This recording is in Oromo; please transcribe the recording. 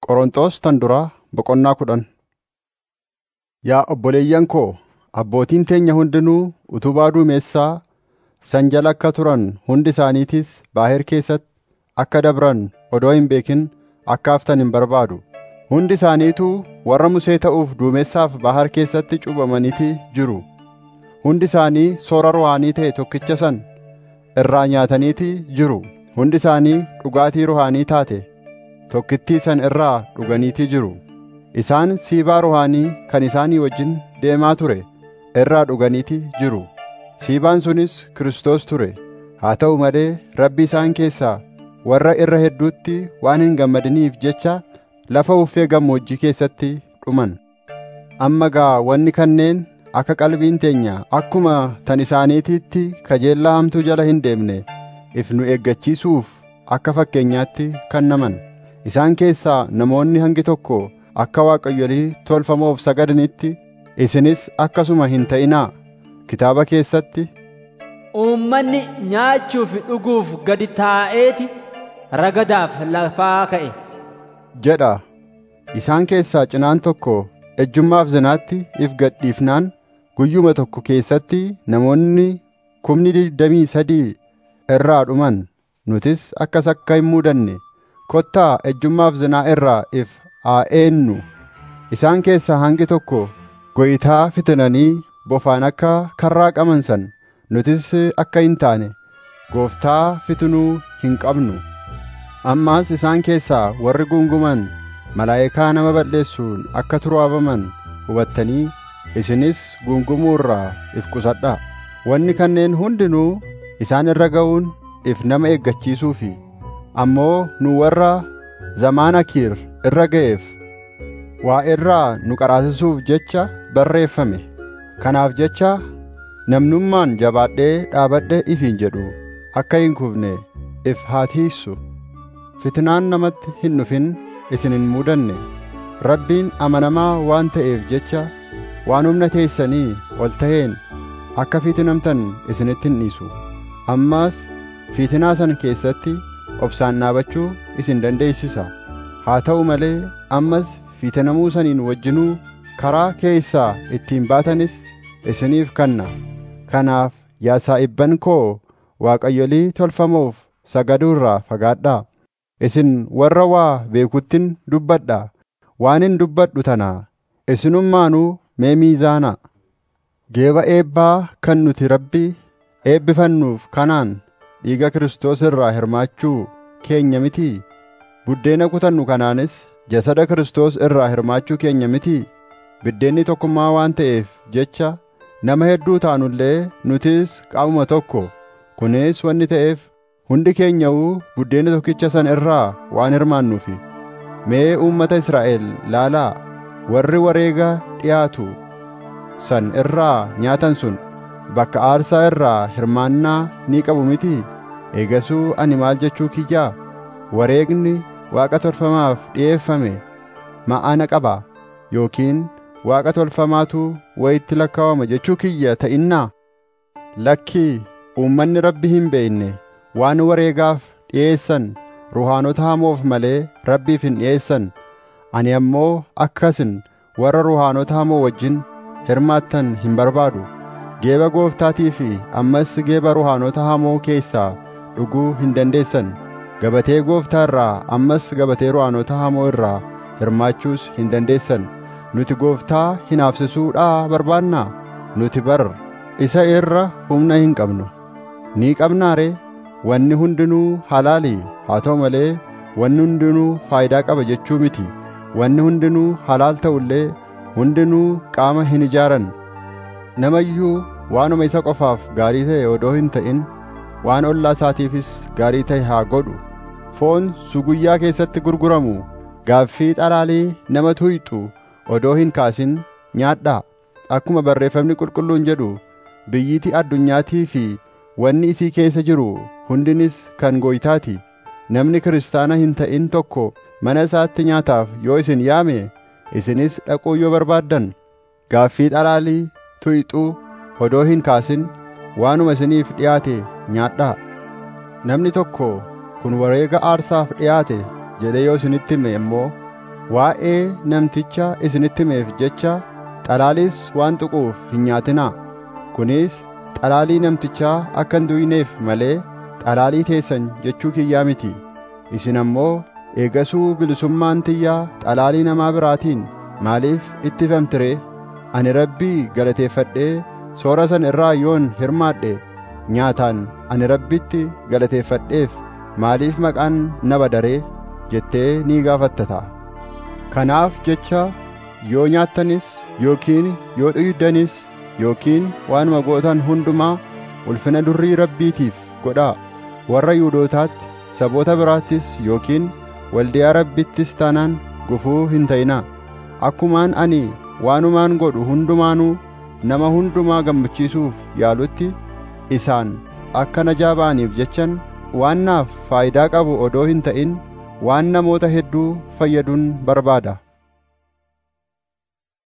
Qorontos tan duraa boqonnaa kudhan Yaa obboleeyyan koo abbootiin teenya hundinuu utubaa duumessaa san jala akka turan hundi isaaniitis Baaher keessatti akka dabran odoo hin beekin akka haftan hin barbaadu. Hundi isaaniituu warra Musee ta'uuf duumessaaf Baaher keessatti cuuphamaniiti jiru. Hundi isaanii soora ruhaanii ta'e tokkicha san irraa nyaataniiti jiru. Hundi isaanii dhugaatii ruhaanii taate tokkittii san irraa dhuganiitii jiru. Isaan siibaa ruhaanii kan isaanii wajjin deemaa ture irraa dhuganiiti jiru. Siibaan sunis Kiristoos ture. Haa ta'u malee Rabbi isaan keessaa warra irra hedduutti waan hin gammadiniif jecha lafa uffee gammoojjii keessatti dhuman. Amma gaa wanni kanneen akka qalbiin teenya akkuma tan isaaniitiitti kajeellaa hamtuu jala hin deemne if nu eeggachiisuuf akka fakkeenyaatti kannaman. Isaan keessaa namoonni hangi tokko akka waaqayyolii tolfamoof sagadanitti isinis akkasuma hin ta'inaa. Kitaaba keessatti Uummanni nyaachuuf dhuguuf gadi taa'eeti ragadaaf lafaa ka'e. jedha. Isaan keessaa cinaan tokko ejjummaaf zinaatti if gadhiifnaan guyyuma tokko keessatti namoonni kumni digdamii sadii irraa dhuman nutis akkas akka hin muudanne kottaa ejjummaaf zinaa irraa if haa eennu. Isaan keessaa hangi tokko goyitaa fitinanii bofaan akka karraa qaban san nutis akka hin taane gooftaa fitinuu hin qabnu. Ammaas isaan keessaa warri gunguman malaayikaa nama balleessuun akka turaabaman hubattanii isinis gungumuu irraa if qusadhaa. Wanni kanneen hundinuu isaan irra ga'uun if nama eeggachiisuufi ammoo nu warra zamaana kiir irra ga'eef waa irraa nu qaraasisuuf jecha barreeffame. Kanaaf jecha namnummaan jabaadhee dhaabadhe ifiin jedhu akka hin kufne if haa tiissu. Fitnaan namatti hin dhufin isin hin muudanne. Rabbiin amanamaa waan ta'eef jecha waan humna teessanii ol ta'een akka fitinamtan isinitti hin dhiisu. Ammaas fitinaa sana keessatti obsaan dhaabachuu isin dandeessisa. Haa ta'u malee ammas fitinamuu saniin wajjinuu karaa keessaa ittiin baatanis isiniif kanna. Kanaaf yaa saa'ibban koo waaqayyolii tolfamoof sagaduu irraa fagaadhaa. Isin warra waa beekuttin dubbadhaa. Waanin dubbadhu tanaa isinummaanuu mee miizaanaa. Geeba eebbaa kan nuti Rabbi eebbifannuuf kanaan dhiiga Kiristoos irraa hirmaachuu keenya mitii? Buddeena kutannu kanaanis jasada Kiristoos irraa hirmaachuu keenya mitii? Biddeenni tokkummaa waan ta'eef jecha nama hedduu taanullee nutis qaamuma tokko. Kunis wanni ta'eef hundi keenya'uu buddeena tokkicha san irraa waan hirmaannuufi. Mee uummata Israa'el laalaa warri wareega dhiyaatu san irraa nyaatan sun bakka aarsaa irraa hirmaannaa ni qabu mitii? Eegasuu ani maal jechuu kiyyaa? Wareegni waaqa tolfamaaf dhi'eeffame ma'ana qaba yookiin waaqa tolfamaatu wayitti lakkaawama jechuu kiyya ta'innaa? Lakkii uummanni Rabbi hin beekne waan wareegaaf dhi'eessan ruhaanota hamoof malee Rabbiif hin dhi'eessan. Ani ammoo akkasin warra ruhaanota hamoo wajjin hirmaattan hin barbaadu. Geeba gooftaatii fi ammas geeba ruhaanota hamoo keessaa dhuguu hin dandeessan. Gabatee gooftaa irraa ammas gabatee ruhaanota hamoo irraa hirmaachuus hin dandeessan. Nuti gooftaa hinaafsisuudhaa barbaannaa? Nuti bar isa irra humna hin qabnu. Ni qabnaa ree? Wanni hundinuu halaalii haa ta'u malee wanni hundinuu faayidaa qaba jechuu miti. Wanni hundinuu halaal ta'ullee hundinuu qaama hin ijaaran. Nama iyyuu waanuma isa qofaaf gaarii ta'e odoo hin ta'in waan ollaa isaatiifis gaarii ta'e haa godhu. Foon suguyyaa keessatti gurguramu gaaffii xalaalii nama tuyxu odoo hin kaasin nyaadhaa. Akkuma barreeffamni qulqulluun jedhu biyyitii addunyaatii fi wanni isii keessa jiru hundinis kan gooytaati. Namni kiristaana hin ta'in tokko mana isaatti nyaataaf yoo isin yaame isinis dhaquu yoo barbaaddan gaaffii xalaalii tuyxuu odoo hin kaasin waanuma isiniif dhiyaate nyaadhaa. Namni tokko kun wareega aarsaaf dhiyaate jedhee yoo isinitti hime immoo waa'ee namticha isinitti himeef jecha xalaaliis waan tuquuf hin nyaatinaa kunis xalaalii namtichaa akka hin du'ineef malee xalaalii teessan jechuu kiyyaa miti isin ammoo eegasuu bilisummaan tiyyaa xalaalii namaa biraatiin maaliif ittifamtire ani rabbii galateeffadhee soora san irraa yoon hirmaadhe nyaataan ani rabbitti galateeffadheef maaliif maqaan na badaree jettee ni gaafattata kanaaf jecha yoo nyaattanis yookiin yoo dhuydanis yookiin waanuma gootan hundumaa ulfina durrii rabbiitiif godhaa warra yihuudootaatti saboota biraattis yookiin waldiyaa rabbittis taanaan gufuu hin ta'inaa akkumaan ani waanumaan godhu hundumaanuu nama hundumaa gammachiisuuf yaalutti isaan akka najaa ba'aniif jechan waan naaf faayidaa qabu odoo hin ta'in waan namoota hedduu fayyaduun barbaada